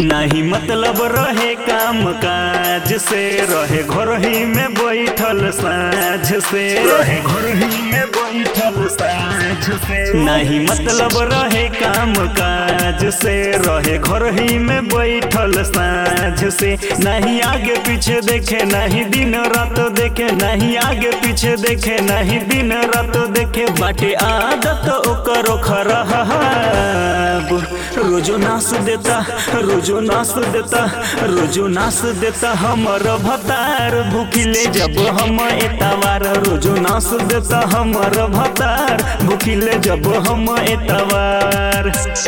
नहीं मतलब रहे काम काज से रहे घर ही में बैठल साझ से रहे घर ही में बैठल साझ से नहीं मतलब रहे काम काज से रहे घर ही में बैठल साझ से नहीं आगे पीछे देखे नहीं दिन रात देखे नहीं आगे पीछे देखे नहीं दिन रात देखे बाटे आदत ओकर खराब रोजो नास देता रोजो नास देता रोजो नास देता हमर भतार भूखिले जब हम एतवार रोजो नास देता हमर भतार भूखिले जब हम एतवार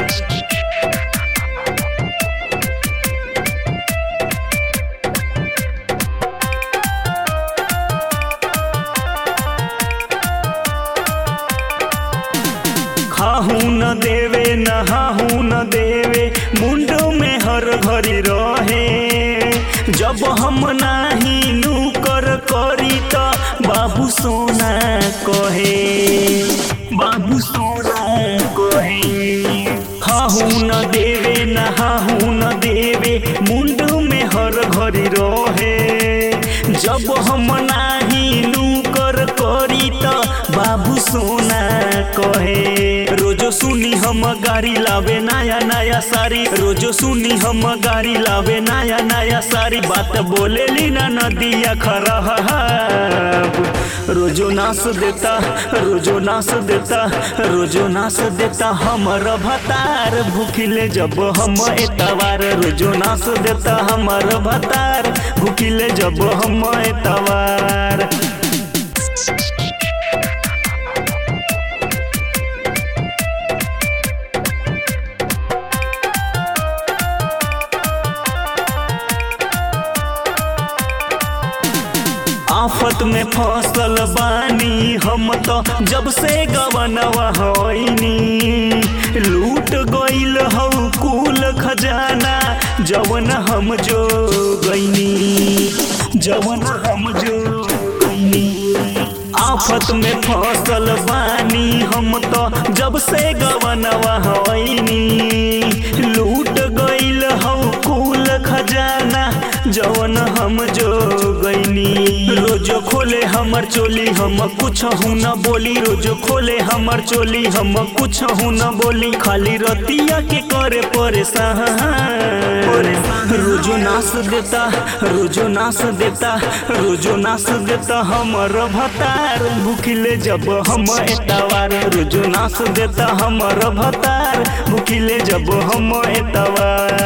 खाहू न देवे नहाहू न देवे मुंडो में हर घड़ी रहे जब हम नाही नूकर करी त बाबू सोना कहे बाबू सोना कहे खाहू न देवे नहाहू न देवे मुंडो में हर घड़ी रहे जब हम नाही नूकर करी त बाबू सोना कहे रोजो सुनी हम गाड़ी लावे नया नया सारी रोजो सुनी हम गाड़ी लावे नया नया सारी बात बोलेली ना नदिया खराब रोजो नास देता रोजो नास देता रोजो नास देता हमर भतार भूखिले जब हम एतवार रोजो नास देता हमर भतार भूखिले जब हम एतवार आफत में फसल बानी हम तो जब से गवनवा होइनी लूट गइल हौ कुल खजाना जवन हम जो गइनी जवन हम जो गइनी आफत में फसल बानी हम तो जब से गवनवा होइनी लूट गइल हौ कुल खजाना जवन हम जो गइनी रोजो खोले हमर चोली हम कुछ हूँ न बोली रोजो खोले हमर चोली हम कुछ हूँ न बोली खाली रतिया के करे परेशान रोजो नास देता रोजो नास देता रोजो नास देता हमर भतार भूखिले जब हम एतवार रोजो नास देता हमर भतार भूखिले जब हम एतवार